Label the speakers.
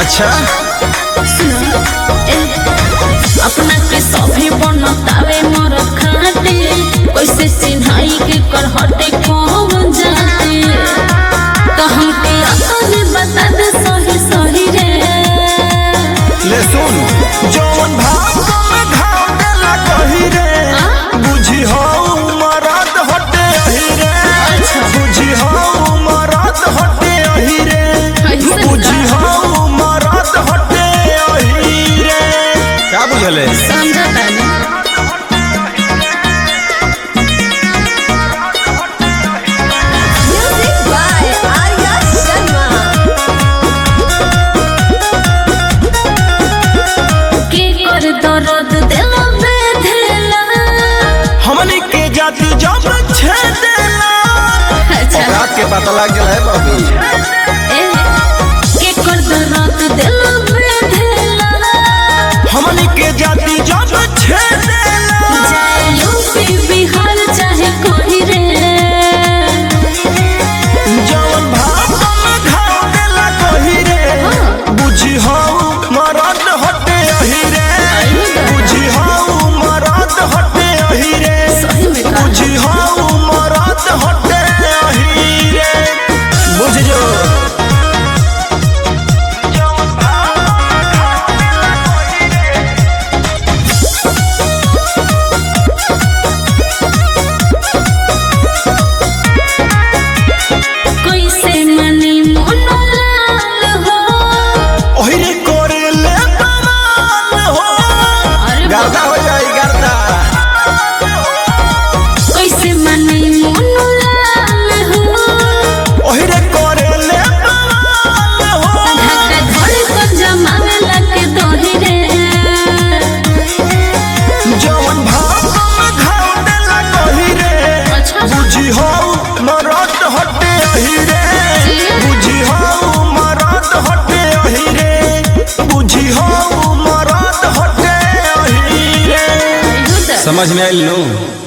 Speaker 1: अच्छा
Speaker 2: सुनो ए अपना के सभी बनतावे मोर खाते कैसे सिन्हाई के कर हटे कौन जाते तो हमके अपन बता दे सही सही रे
Speaker 1: ले सुन जौन भाव में घाव देला कही रे बुझी हो मरद हटे अही रे
Speaker 2: अच्छा।
Speaker 1: बुझी हो मरद हटे अही रे
Speaker 2: कैसे
Speaker 1: बुझी हो मरद हटे अही रे का बुझले
Speaker 2: समझा तानी
Speaker 3: Music by Arya Sharma.
Speaker 2: के कर दर्द दिल में धेला
Speaker 1: हमनी के जाति जब छेदेला
Speaker 2: अच्छा
Speaker 1: औकात के पता लग गया है बाबू
Speaker 2: ए के कर दर्द दिल में धेला
Speaker 1: हमनी के जाति जब छेदेला
Speaker 2: जाए यूपी बिहार चाहे कोई रे
Speaker 1: जौन भाव में घाव देला कही रे बुझी हो मरद हटे अही रे बुझी हो मरद हटे अही रे
Speaker 2: सही में कहा
Speaker 1: बुझी हो मरद हटे अही रे बुझ जो
Speaker 2: कैसे मनी मोनो लाल हो
Speaker 1: ओही रे करे ले बवाल हो
Speaker 2: अरे
Speaker 1: गर्दा हो जाई गर्दा
Speaker 2: कैसे मनी मोनो लाल हो
Speaker 1: ओही रे करे ले बवाल हो
Speaker 2: धक्का धोड़ी कर जमावे लगे दोही रे
Speaker 1: जौन भाव में घाव देला कही रे
Speaker 2: अच्छा
Speaker 1: बुझी हो मरद हटे अही रे बुझी हो मरद हटे अही रे बुझी हो मरद हटे अही रे
Speaker 2: समझ
Speaker 1: समझ में आइल नु